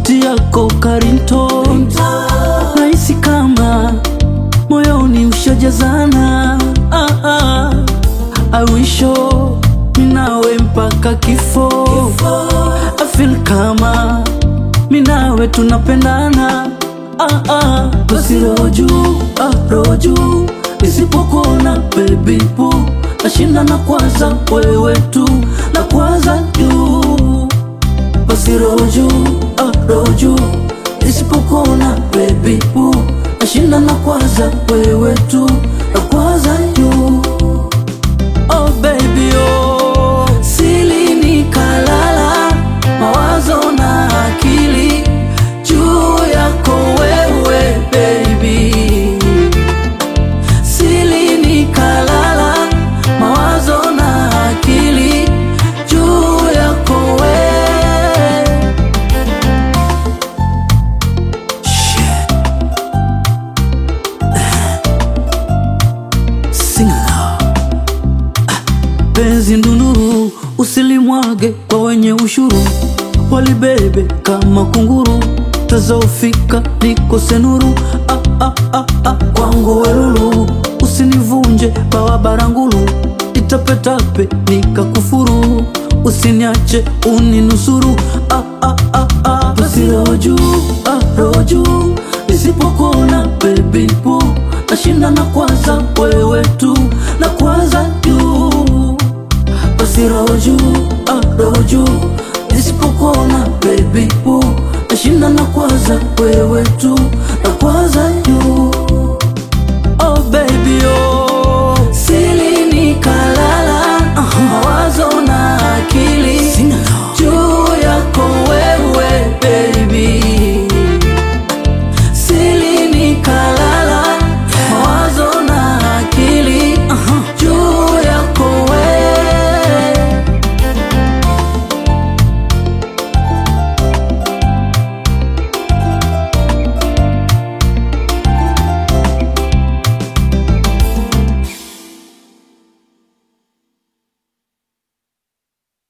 sauti yako Karinton, nahisi kama moyoni ushajazana. Ah, ah, awisho minawe mpaka kifo, I feel kama minawe tunapendana. Ah, ah, basi roho juu, ah, roho juu, isipokuona baby boo, nashinda na kwanza wewe tu, na kwanza juu basi roho juu, ah, roho juu, isipokuona baby boo, nashinda na kwanza wewe tu, na kwanza juu Oh baby oh, sili nikalala, mawazo na akili juu yako wewe baby, sili nikalala, mawazo na akili juu yako wewe. Shit. Sing along. penzi ndunduru, usilimwage kwa wenye ushuru, walibebe kama kunguru, tazaufika nikose nuru. Ah, ah, ah, ah, kwangu welulu, usinivunje bawa barangulu, itapetape nikakufuru, usiniache uninusuru. Ah, ah, ah, ah, basi roho juu, ah, roho juu, isipokuona baby boo, nashinda na kwanza wewe tu, na kwanza juu basi roho juu, ah, roho juu, isipokuona baby boo, nashinda na kwanza wewe tu, na kwanza